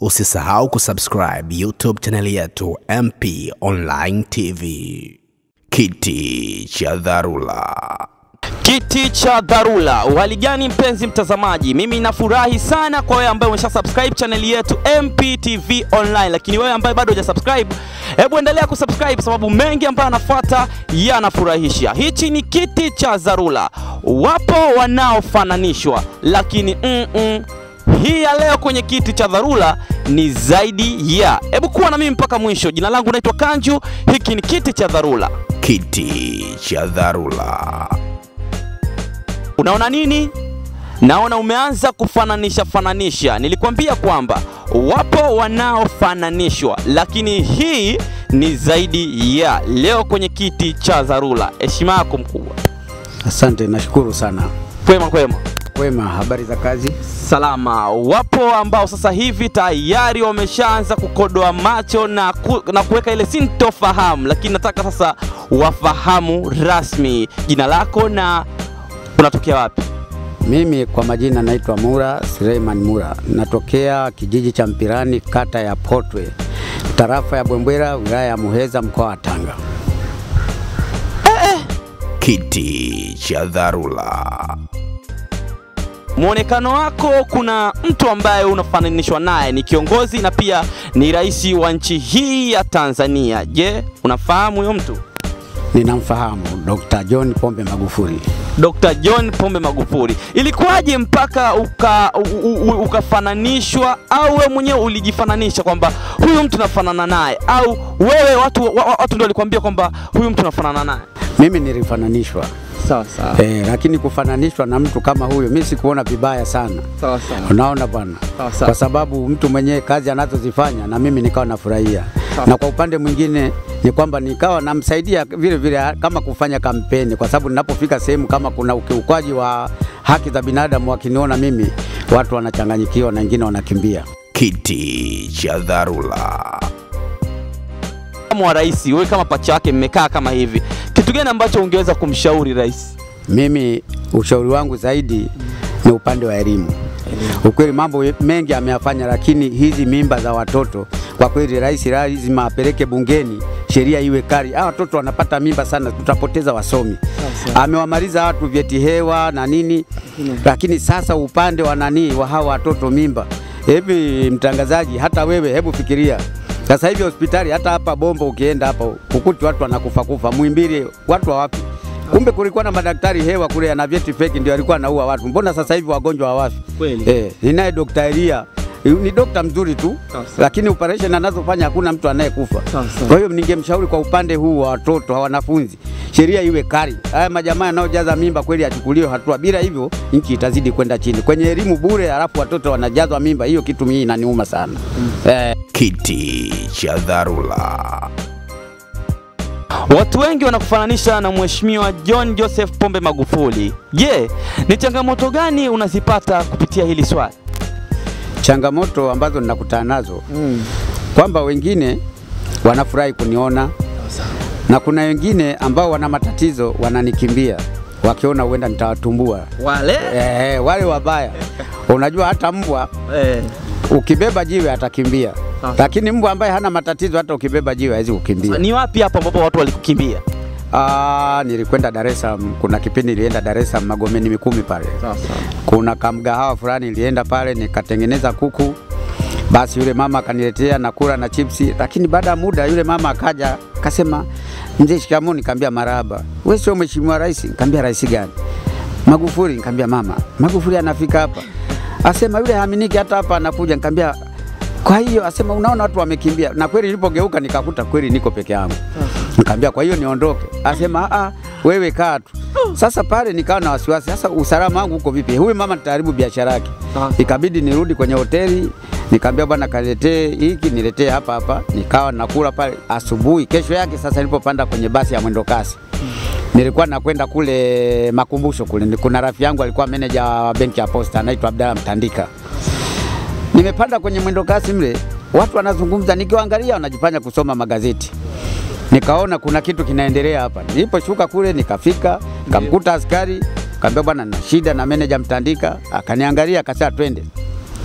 Usisahau kusubscribe YouTube chaneli yetu MP Online TV. Kiti cha dharura. Kiti cha dharura. Uhali gani mpenzi mtazamaji, mimi nafurahi sana kwa wewe ambaye umesha subscribe chaneli yetu MPTV Online, lakini wewe ambaye bado hujasubscribe, hebu endelea kusubscribe sababu mengi ambayo anafuata yanafurahisha. Hichi ni kiti cha dharura. Wapo wanaofananishwa, lakini mm -mm, hii ya leo kwenye kiti cha dharura ni zaidi ya. Hebu kuwa na mimi mpaka mwisho. Jina langu naitwa Kanju, hiki ni kiti cha dharura. Kiti cha dharura. Unaona nini? Naona umeanza kufananisha fananisha. Nilikwambia kwamba wapo wanaofananishwa, lakini hii ni zaidi ya. Leo kwenye kiti cha dharura, heshima yako mkubwa. Asante, nashukuru sana. Kwema kwema, Kwema, habari za kazi? salama. Wapo ambao sasa hivi tayari wameshaanza kukodoa macho na, ku, na kuweka ile sintofahamu, lakini nataka sasa wafahamu rasmi jina lako na unatokea wapi? Mimi kwa majina naitwa Mura Suleiman Mura, natokea kijiji cha Mpirani, kata ya Potwe, tarafa ya Bwembwera, wilaya ya Muheza, mkoa wa Tanga. Kiti cha dharura. Mwonekano wako, kuna mtu ambaye unafananishwa naye, ni kiongozi na pia ni rais wa nchi hii ya Tanzania. Je, unafahamu huyo mtu? Ninamfahamu Dr. John Pombe Magufuli. Dr. John Pombe Magufuli. Ilikuwaje mpaka uka, u, u, ukafananishwa au wewe mwenyewe ulijifananisha kwamba huyu mtu nafanana naye au wewe watu, wa, wa- watu ndio walikwambia kwamba huyu mtu nafanana naye? Mimi nilifananishwa Sawa sawa. eh, lakini kufananishwa na mtu kama huyo mimi sikuona vibaya sana. Sawa sawa. Unaona bwana, Sawa, sawa. kwa sababu mtu mwenyewe kazi anazozifanya na mimi nikawa nafurahia, Sawa. na kwa upande mwingine ni kwamba nikawa namsaidia vile vile kama kufanya kampeni, kwa sababu ninapofika sehemu kama kuna ukiukwaji wa haki za binadamu, wakiniona mimi watu wanachanganyikiwa na wengine wanakimbia. Kiti cha dharura. Kama wa rais, wewe kama pacha yake mmekaa kama hivi, kitu gani ambacho ungeweza kumshauri rais? Mimi ushauri wangu zaidi ni upande wa elimu. Ukweli mambo mengi ameyafanya, lakini hizi mimba za watoto kwa kweli, rais lazima apeleke bungeni sheria iwe kali. Hawa watoto wanapata mimba sana, tutapoteza wasomi. Amewamaliza watu vyeti hewa na nini, lakini sasa upande wa nani wa hawa watoto mimba. Hivi mtangazaji, hata wewe hebu fikiria sasa hivi hospitali, hata hapa Bombo ukienda hapa ukuti watu wanakufa kufa, Muhimbili watu hawafi. Kumbe kulikuwa na madaktari hewa kule ana vyeti feki ndio alikuwa anaua watu. Mbona sasa hivi wagonjwa hawafi? Kweli. Eh, ninaye Dr. Elia ni dokta mzuri tu Sawa, sawa. lakini operation anazofanya hakuna mtu anayekufa. Sawa, sawa. Kwa hiyo ningemshauri kwa upande huu wa watoto wa wanafunzi, sheria iwe kali. Haya majamaa yanayojaza mimba kweli achukuliwe hatua, bila hivyo nchi itazidi kwenda chini. Kwenye elimu bure, halafu watoto wanajazwa mimba, hiyo kitu mimi inaniuma sana eh, Kiti cha dharura. Watu wengi wanakufananisha na Mheshimiwa John Joseph Pombe Magufuli. Je, ni changamoto gani unazipata kupitia hili swali? changamoto ambazo ninakutana nazo kwamba wengine wanafurahi kuniona na kuna wengine ambao wana matatizo wananikimbia wakiona huenda nitawatumbua. Wale Eh, wale wabaya. Unajua hata mbwa eh, ukibeba jiwe atakimbia, Sawa. lakini mbwa ambaye hana matatizo hata ukibeba jiwe hawezi kukimbia. ni wapi hapo ambapo watu walikukimbia? Ah, nilikwenda Dar es Salaam, kuna kipindi nilienda Dar es Salaam Magomeni Mikumi pale. Kuna kamgahawa fulani nilienda pale nikatengeneza kuku, basi yule mama akaniletea na kula na chipsi, lakini baada ya muda yule mama akaja akasema, mzee, shikamoo. Nikamwambia marahaba. Wewe sio mheshimiwa rais? Nikamwambia rais gani? Magufuli. Nikamwambia mama, Magufuli anafika hapa. Asema yule haaminiki hata hapa anakuja. Nikamwambia kwa hiyo asema unaona watu wamekimbia, na kweli nilipogeuka nikakuta kweli niko peke yangu. Nikamwambia kwa hiyo niondoke? Asema a wewe kaa tu. Sasa pale nikawa na wasiwasi, sasa usalama wangu uko vipi? Huyu mama nitaharibu biashara yake. Sawa. Ikabidi nirudi kwenye hoteli, nikamwambia bwana, kaletee hiki niletee hapa hapa. Nikawa nakula pale asubuhi. Kesho yake sasa nilipopanda kwenye basi ya mwendo kasi nilikuwa nakwenda kule makumbusho kule, kuna rafiki yangu alikuwa meneja wa benki ya Posta anaitwa Abdalla Mtandika. Nimepanda kwenye mwendo kasi mle, watu wanazungumza, nikiwaangalia wanajifanya kusoma magazeti. Nikaona kuna kitu kinaendelea hapa. Niliposhuka kule nikafika, nikamkuta askari, kaambia bwana, na shida na meneja Mtandika. Akaniangalia akasema twende.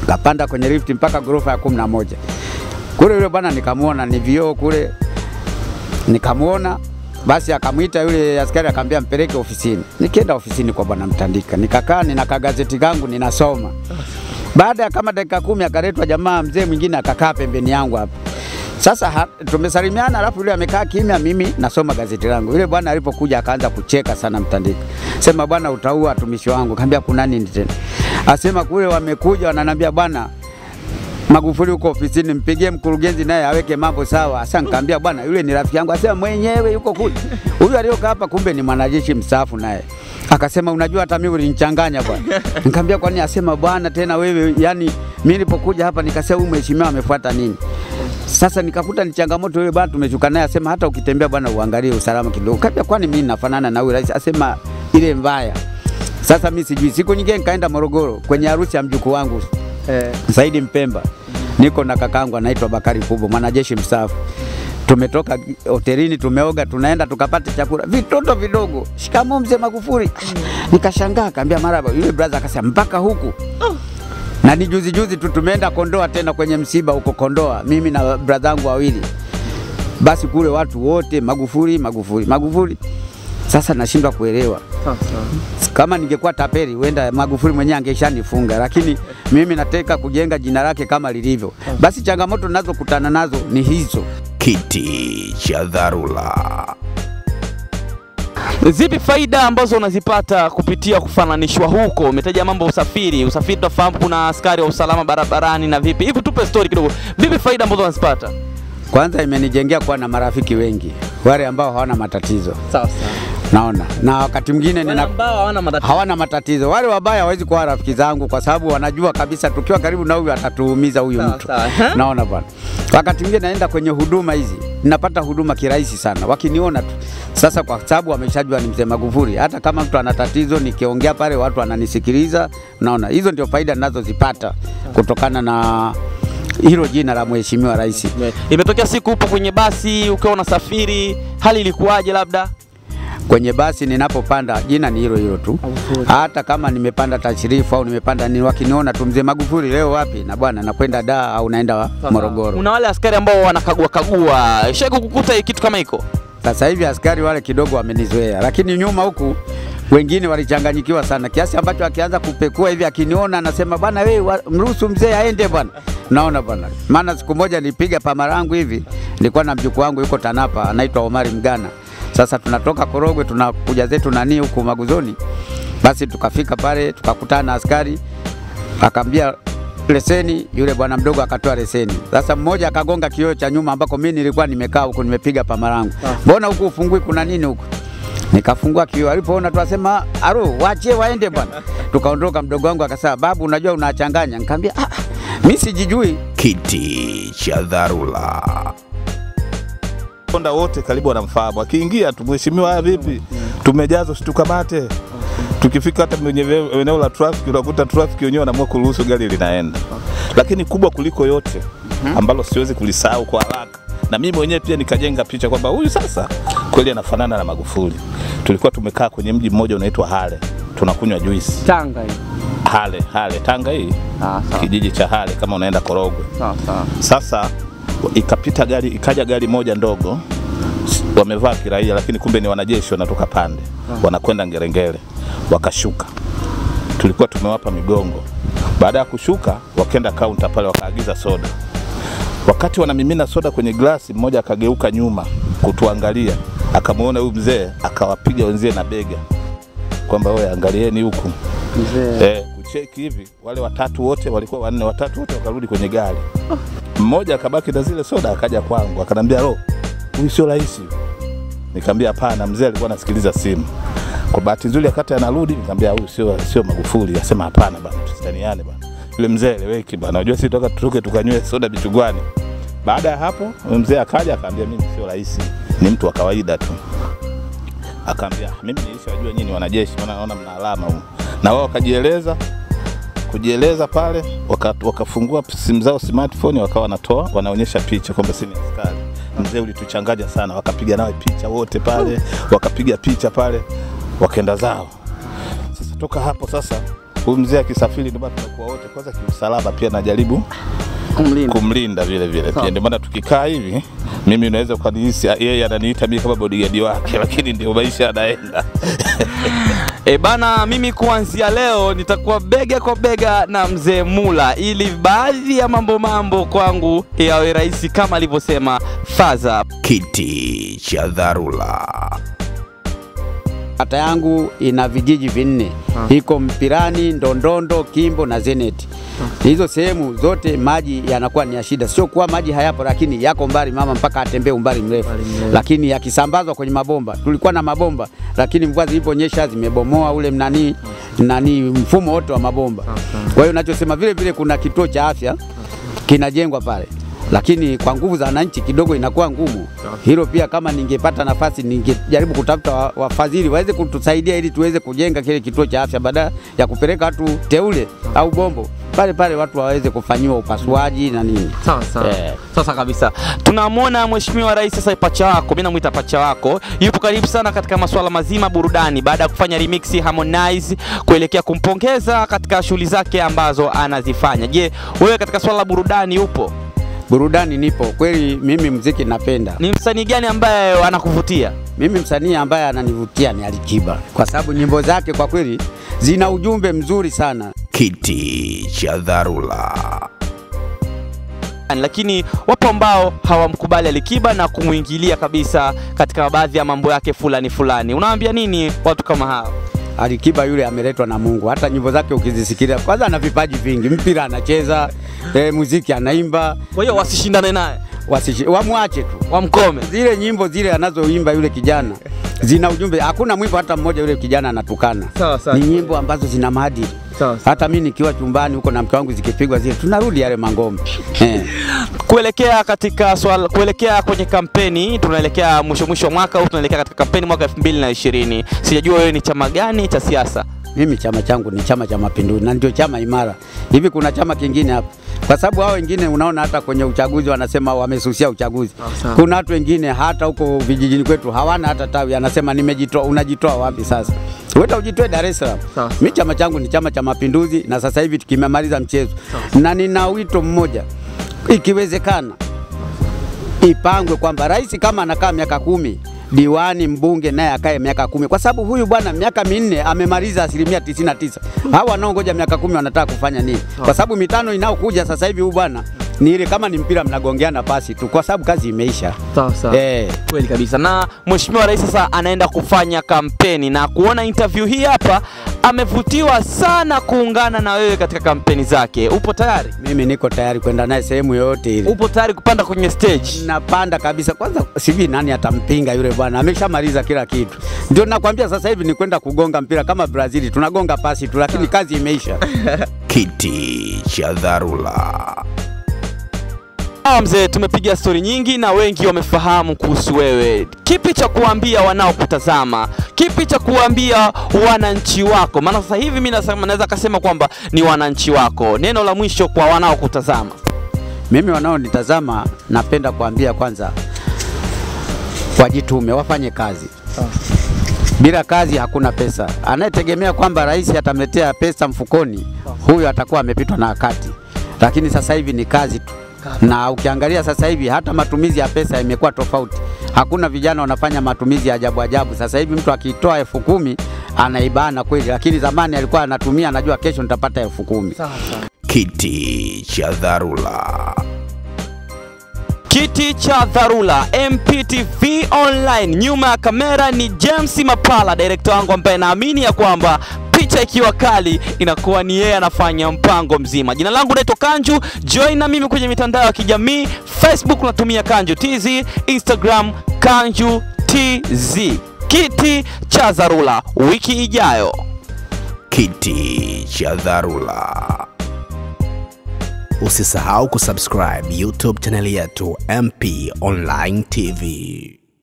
kapanda kwenye lift mpaka ghorofa ya kumi na moja kule. Yule bwana nikamwona ni vioo kule, nikamwona basi, akamwita yule askari akamwambia mpeleke ofisini. Nikienda ofisini kwa bwana Mtandika, nikakaa nina kagazeti kangu ninasoma. Baada ya kama dakika kumi akaletwa jamaa mzee mwingine akakaa pembeni yangu hapa. Sasa ha, tumesalimiana, alafu yule amekaa kimya, mimi nasoma gazeti langu. Yule bwana alipokuja akaanza kucheka sana Mtandika, sema bwana, utaua watumishi wangu. Kaambia kuna nini tena? Asema kule wamekuja wananiambia bwana Magufuli huko ofisini, mpigie mkurugenzi naye aweke mambo sawa. Sasa nikamwambia bwana, yule ni rafiki yangu. Asema mwenyewe yuko kule, huyu aliyokaa hapa kumbe ni mwanajeshi mstaafu naye. Akasema unajua, hata mimi ulinichanganya bwana. Nikamwambia kwa nini? Asema bwana, tena wewe, yani mimi nilipokuja hapa nikasema huyu mheshimiwa amefuata nini? Sasa nikakuta ni changamoto yule bwana, tumeshuka naye, asema hata ukitembea bwana uangalie usalama kidogo. Kaambia kwani mimi nafanana na huyu rais? Asema ile mbaya. Sasa mimi sijui. Siku nyingine nikaenda Morogoro kwenye harusi ya mjukuu wangu Eh. Saidi Mpemba, niko na kakangu anaitwa Bakari Kubwa, mwanajeshi mstaafu. Tumetoka hotelini, tumeoga, tunaenda tukapata chakula, vitoto vidogo, shikamoo mzee Magufuli. Nikashangaa, kaambia maraba. Yule brother akasema mpaka huku na ni juzi juzi tu tumeenda Kondoa tena kwenye msiba huko Kondoa, mimi na brother wangu wawili. Basi kule watu wote Magufuli, Magufuli, Magufuli. Sasa nashindwa kuelewa kama ningekuwa tapeli huenda Magufuli mwenyewe angeshanifunga, lakini mimi nataka kujenga jina lake kama lilivyo. Basi changamoto ninazokutana nazo ni hizo. Kiti cha dharura. Zipi faida ambazo unazipata kupitia kufananishwa huko? Umetaja mambo ya usafiri. Usafiri tunafahamu kuna askari wa usalama barabarani na vipi. Hivi tupe story kidogo. Vipi faida ambazo unazipata? Kwanza imenijengea kuwa na marafiki wengi, wale ambao hawana matatizo, Sawa sawa. naona na wakati mwingine Wale nina ambao hawana matatizo. hawana matatizo. Wale wabaya hawezi kuwa rafiki zangu, kwa sababu wanajua kabisa tukiwa karibu na huyu atatuumiza huyu Sawa, mtu. sawa. Huh? Naona bwana, wakati mwingine naenda kwenye huduma hizi, ninapata huduma kirahisi sana, wakiniona tu. Sasa kwa sababu wameshajua ni mzee Magufuli, hata kama mtu ana tatizo, nikiongea pale watu wananisikiliza. Naona hizo ndio faida ninazozipata kutokana na hilo jina la mheshimiwa rais. Imetokea siku upo kwenye basi ukiwa unasafiri, hali ilikuwaje labda? kwenye basi ninapopanda, jina ni hilo hilo tu. Hata kama nimepanda tashirifu au nimepanda nini, wakiniona tu mzee Magufuli, leo wapi? Na bwana, nakwenda Dar au naenda Morogoro. Kuna wale askari ambao wanakagua kagua. Shaka kukuta kitu kama hiko. Sasa hivi askari wale kidogo wamenizoea, lakini nyuma huku wengine walichanganyikiwa sana kiasi ambacho akianza kupekua hivi akiniona anasema bwana, wewe wa- mruhusu mzee aende bwana. Naona bwana, maana siku moja nilipiga pamarangu hivi, nilikuwa na mjukuu wangu yuko Tanapa anaitwa Omari Mgana. Sasa tunatoka Korogwe tunakuja zetu nani huku Maguzoni, basi tukafika pale tukakutana na askari akaambia leseni, yule bwana mdogo akatoa leseni. Sasa mmoja akagonga kioo cha nyuma ambako mimi nilikuwa nimekaa huku nimepiga pamarangu, mbona huku ufungui, kuna nini huku? Nikafungua kioo, alipoona tu asema aro, waachie waende bwana. Tukaondoka, mdogo wangu akasema, babu, unajua unachanganya. Nikamwambia ah, mimi sijijui. Kiti cha dharura. Konda wote karibu wanamfahamu. Akiingia tu mheshimiwa, haya vipi, tumejazwa, situkamate. Tukifika hata kwenye ve- eneo la trafiki, unakuta trafiki wenyewe wanaamua kuruhusu gari linaenda. Lakini kubwa kuliko yote ambalo siwezi kulisahau kwa haraka, na mimi mwenyewe pia nikajenga picha kwamba huyu sasa kweli anafanana na Magufuli. Tulikuwa tumekaa kwenye mji mmoja unaitwa Hale, tunakunywa juisi Tanga hii. Hale, Hale Tanga hii Ah, sawa. kijiji cha Hale kama unaenda Korogwe. Sawa sawa. Sasa ikapita gari, ikaja gari moja ndogo, s- wamevaa kiraia, lakini kumbe ni wanajeshi wanatoka pande, wanakwenda Ngerengere, wakashuka. Tulikuwa tumewapa migongo. Baada ya kushuka, wakaenda kaunta pale, wakaagiza soda. Wakati wanamimina soda kwenye glasi, mmoja akageuka nyuma kutuangalia, akamwona huyu mzee, akawapiga wenzie na bega kwamba wewe angalieni huku Mzee. eh, kucheki hivi. Wale watatu wote walikuwa wanne, watatu wote wakarudi kwenye gari. Mmoja akabaki na zile soda, akaja kwangu akanambia, ro, huyu sio rais. Nikamwambia hapana, mzee alikuwa anasikiliza simu. Kwa bahati nzuri akati anarudi, nikamwambia huyu sio sio Magufuli. Asema hapana bana, tusitaniane bana. Yule mzee eleweki bana, unajua sisi toka tutoke tukanywe soda bichugwani. Baada ya hapo yule mzee akaja akaambia, mimi sio rais, ni mtu wa kawaida tu akaambia mimi nilishajua nyinyi ni wanajeshi, maana naona mna alama huko. Na wao wakajieleza kujieleza pale, waka- wakafungua simu zao smartphone, wakawa wanatoa wanaonyesha picha kwamba si ni askari. Mzee ulituchanganya sana, wakapiga nawe picha wote pale, wakapiga picha pale, wakaenda zao. Sasa toka hapo sasa, huyu mzee akisafiri ndio bado tunakuwa wote kwanza kiusalama pia najaribu Kumlinda. kumlinda vile vile Sawa. pia. Ndio maana tukikaa hivi, mimi unaweza ukanihisi yeye ananiita mimi kama bodyguard wake, lakini ndio maisha yanaenda. E bana, mimi kuanzia leo nitakuwa bega kwa bega na mzee Mula ili baadhi ya mambo mambo kwangu yawe rahisi kama alivyosema Faza. Kiti cha dharura. Kata yangu ina vijiji vinne, iko Mpirani, Ndondondo, Kimbo na Zeneti. Hizo sehemu zote maji yanakuwa ni ya shida, sio kuwa maji hayapo, lakini yako mbali mama, mpaka atembee umbali mrefu, lakini yakisambazwa kwenye mabomba. Tulikuwa na mabomba, lakini mvua ziliponyesha zimebomoa ule mnani nani mfumo wote wa mabomba. Kwa hiyo nachosema vile vile, kuna kituo cha afya kinajengwa pale lakini kwa nguvu za wananchi kidogo inakuwa ngumu. Hilo pia kama ningepata nafasi ningejaribu kutafuta wa- wafadhili waweze kutusaidia ili tuweze kujenga kile kituo cha afya badala ya kupeleka watu teule au bombo pale pale, watu waweze kufanyiwa upasuaji na nini. Sawa sawa. Eh. Sasa kabisa tunamwona Mheshimiwa Rais sasa, pacha wako, mimi namuita pacha wako, yupo karibu sana katika masuala mazima burudani, baada ya kufanya remix Harmonize kuelekea kumpongeza katika shughuli zake ambazo anazifanya. Je, wewe katika swala la burudani upo? Burudani nipo kweli, mimi mziki napenda. Ni msanii gani ambaye anakuvutia? Mimi msanii ambaye ananivutia ni Alikiba kwa sababu nyimbo zake kwa kweli zina ujumbe mzuri sana. Kiti cha dharura. lakini wapo ambao hawamkubali Alikiba na kumwingilia kabisa katika baadhi ya mambo yake fulani fulani. Unawaambia nini watu kama hao? Alikiba yule ameletwa na Mungu. Hata nyimbo zake ukizisikilia, kwanza ana vipaji vingi, mpira anacheza, e, muziki anaimba, Kwa hiyo wasishindane naye, wasishi, wamwache tu. wamkome. Zile nyimbo zile anazoimba yule kijana zina ujumbe. Hakuna mwimbo hata mmoja yule kijana anatukana. Sawa, sawa. Ni nyimbo ambazo zina maadili. Sawa, Hata mimi nikiwa chumbani huko na mke wangu zikipigwa zile, tunarudi yale mangoma eh. Kuelekea katika swala, kuelekea kwenye kampeni, tunaelekea mwisho mwisho wa mwaka huu, tunaelekea katika kampeni mwaka 2020. Sijajua wewe ni chama gani cha siasa? Mimi chama changu ni Chama cha Mapinduzi na ndio chama imara. Hivi kuna chama kingine hapa? Kwa sababu hao wengine unaona hata kwenye uchaguzi wanasema wamesusia uchaguzi. sawa. Kuna watu wengine hata huko vijijini kwetu hawana hata tawi, anasema nimejitoa. Unajitoa wapi sasa? Wewe ujitoe Dar es Salaam. Sawa. Mimi chama changu ni Chama cha Mapinduzi na sasa hivi tukimaliza mchezo, na nina wito mmoja, ikiwezekana ipangwe kwamba rais kama anakaa miaka kumi diwani mbunge naye akae miaka kumi kwa sababu huyu bwana miaka minne amemaliza asilimia tisini na tisa. Hawa wanaongoja miaka kumi wanataka kufanya nini? Kwa sababu mitano inayokuja sasa hivi huyu bwana ni ile kama ni mpira mnagongeana pasi tu, kwa sababu kazi imeisha. Sawa sawa. Eh, Kweli kabisa. Na Mheshimiwa Rais sasa anaenda kufanya kampeni na kuona interview hii hapa, amevutiwa sana kuungana na wewe katika kampeni zake. Upo tayari? mimi niko tayari kwenda naye sehemu yoyote ile. Upo tayari kupanda kwenye stage? napanda kabisa. Kwanza sijui nani atampinga yule bwana, ameshamaliza kila kitu. Ndio nakwambia sasa hivi ni kwenda kugonga mpira kama Brazil, tunagonga pasi tu, lakini kazi imeisha. Kiti cha dharura. Sawa mzee, tumepiga stori nyingi na wengi wamefahamu kuhusu wewe. Kipi cha kuambia wanaokutazama? Kipi cha kuambia wananchi wako? Maana sasa hivi mimi nasema- naweza kasema kwamba ni wananchi wako. Neno la mwisho kwa wanaokutazama. Mimi wanaonitazama napenda kuambia kwanza, wajitume, wafanye kazi. Bila kazi hakuna pesa. Anayetegemea kwamba rais atamletea pesa mfukoni, huyo atakuwa amepitwa na wakati. Lakini sasa hivi ni kazi tu, na ukiangalia sasa hivi hata matumizi ya pesa imekuwa tofauti. Hakuna vijana wanafanya matumizi ya ajabu ajabu. Sasa hivi mtu akitoa elfu kumi anaibana kweli, lakini zamani alikuwa anatumia, anajua kesho nitapata elfu kumi. Kiti cha dharura. Kiti cha dharura MPTV Online. Nyuma ya kamera ni James Mapala, director wangu ambaye naamini ya kwamba picha ikiwa kali inakuwa ni yeye anafanya mpango mzima. Jina langu naitwa Kanju, join na mimi kwenye mitandao ya kijamii Facebook natumia Kanju TZ, Instagram Kanju TZ. Kiti cha dharura wiki ijayo. Kiti cha dharura. Usisahau kusubscribe YouTube chaneli yetu MP Online TV.